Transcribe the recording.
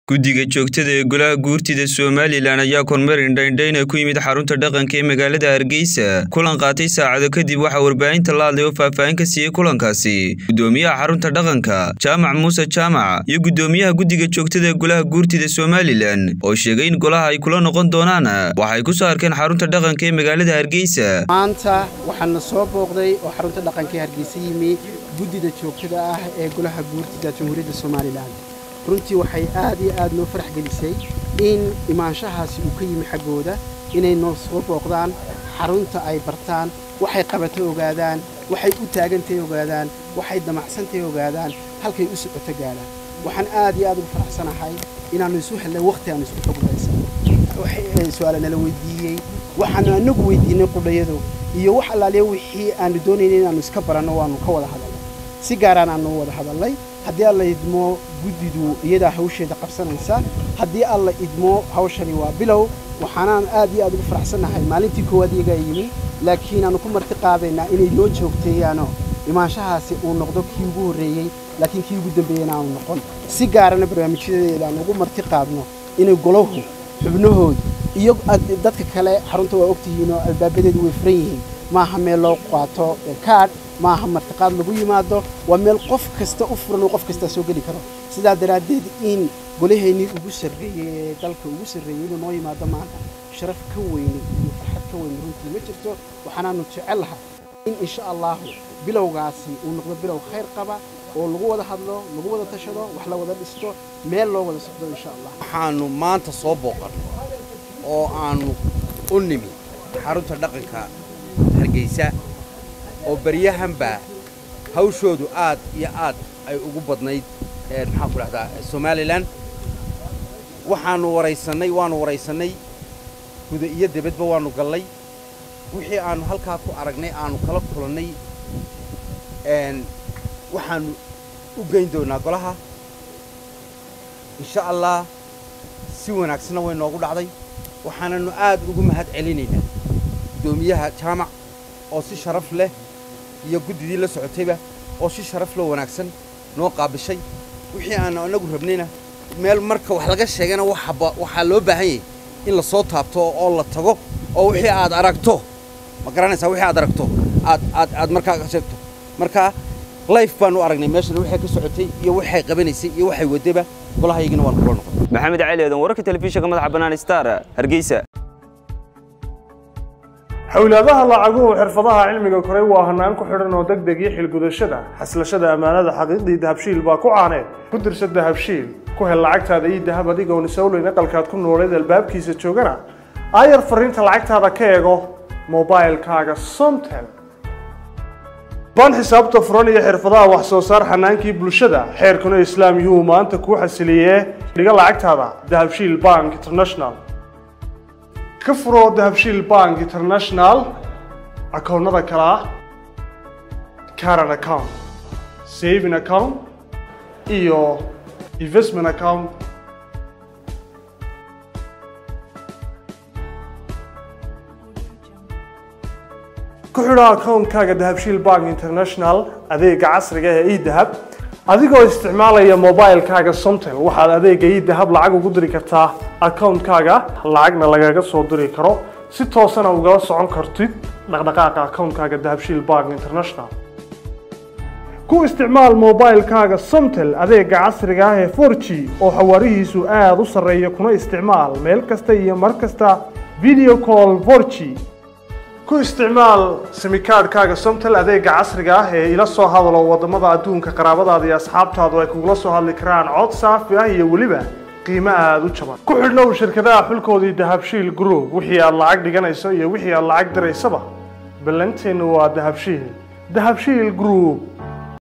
guddiga joogtada ee golaha guurtida somalilan ayaa kormeer indhaindhayna ku yimid xarunta dhaqanka ee magaalada hargeysa kulan qaatay saacado kadib waxaa warbaahinta la hadlay oo faahfaahin ka siiyey kulankaasi guddoomiyaha xarunta dhaqanka jaamac muuse jaamac iyo guddoomiyaha guddiga joogtada ee golaha guurtida somalilan oo sheegay in golaha ay kula noqon doonaan waxay ku soo arkeen xarunta dhaqanka ee magaalada hargeysa maanta waxaana soo booqday oo xarunta dhaqanka ee hargeysa yimi guddida joogtada ah ee golaha guurtida jamhuuriyadda somalilan runtii waxay aad iyo aad noo farax gelisay in imaanshahaasi uu ka yimi xaggooda inay noo soo booqdaan xarunta ay bartaan waxay qabatay ogaadaan waxay u taagantahay ogaadaan waxay damacsantahay ogaadaan halkay u socoto gaadhaan waxaan aad iyo aad ugu faraxsanahay inaannu isu hellay wakhti aanu isku xoglaysan su-aala nala weydiiyey waxaanu anagu weydiinay qudhayadu iyo wax allaaliya wixii aanu doonaynay inaannu iska baranno waannu ka wada hadalnay si gaaraan aanu wada hadalnay haddii alla idmo guddidu iyadaa hawsheeda qabsanaysa haddii alla idmo hawshani waa bilow waxaanaan aad iyo aad ugu faraxsannahay maalintii koowaad iyagaa yimi laakiin aanu ku marti qaadaynaa inay noo joogteeyaano imaanshahaasi uu noqdo kii ugu horreeyey laakiin kii ugu dambeeyeyna aanu noqon si gaarana barnaamijyadeeda aan ugu marti qaadno inay golahu xubnahoodu iyo dadka kale xarunta waa ogtihiinoo albaabadeedu way furan yihiin maaha meel loo qaato kaadh maaha martiqaad lagu yimaado waa meel qof kasta u furan oo qof kastaa soo geli karo sidaa daraaddeed in golaheennii ugu sarreeyey ee dalka ugu sarreeyey inuu noo yimaado maanta sharaf ka weyne iyo farxad ka weyne runtii ma jirto waxaanaanu jecel lahay in insha allahu bilowgaasi uu noqdo bilow khayr qaba oo lagu wada hadlo lagu wada tashado wax la wada dhisto meel loo wada socdo insha allah waxaannu maanta soo booqan oo aannu u nimi xarunta dhaqanka hargeysa oo baryahanba hawshoodu aad iyo aad ay ugu badnayd maxaan ku dhahdaa somalilan waxaannu waraysannay waannu waraysannay guda iyo debadba waannu gallay wixii aannu halkaa ku aragnay aannu kala kulannay waxaannu u geyn doonaa golaha insha allah si wanaagsanna way noogu dhacday waxaananu aad ugu mahad celinaynaa guddoomiyaha jaamac oo si sharaf leh iyo guddidii la socotayba oo si sharaf loo wanaagsan noo qaabishay wixii aanu annagu rabnayna meel marka wax laga sheegana waxaa loo baahan yahay in la soo taabto oo la tago oo wixii aad aragto ma garanaysaa wixii aad aragto aad aad aad markaa ka sheegto marka life baanu aragnay meeshana waxay ka socotay iyo waxay qabanaysay iyo waxay wadaba golahayagina waan kula noqon maxamed cali eedan wararka telefishinka madaxa bannaan star hargeysa xowlaadaha lacaguhu xirfadaha cilmiga koray waa hanaan ku xidhan oo deg deg iyo xilgudashada xaslashada ammaanada xaqiiqdii dahabshiil baa ku caaneed ku dirsa dahabshiil ku hel lacagtaada iyo dahab adigoon isawleyn aqalkaad ku nooleed albaabkiisa joogana aayar fariinta lacagtaada ka eego mobailkaaga somtel baan xisaabta furan iyo xirfadaha wax soo saar xanaankii bulshada xeerkuna islaam yuhuu maanta kuu xasiliyee dhiga lacagtaada dahabshiil bank international ka furo dahabshiil bank international akoonnada kale ah caran account saving account iyo investment account ku xidho akoonkaaga dahabshiil bank international adeega casriga ee edahab adigoo isticmaalaya mobilkaaga somtel waxaad adeega edahab lacag ugu diri kartaa akoonkaaga lacagna lagaga soo diri karo si toosana ugala socon kartid dhaqdhaqaaqa akoonkaaga dahabshiil bank international ku isticmaal mobilkaaga somtel adeega casriga ah ee for g oo xawaarihiisu aada u sarreeya kuna isticmaal meel kasta iyo mar kasta video call for g ku isticmaal simikaadhkaaga somtel adeega casriga ah ee ila soo hadalo waddamada adduunka qaraabadaada iyo asxaabtaadu ay kugula soo hadli karaan cod saafi ah iyo weliba qiimo aada u jaban ku xidhnow shirkadaha xulkoodii dahabshiil group wixii aad lacag dhiganayso iyo wixii aad lacag diraysaba ballanteennu waa dahabshiil dahabshiil group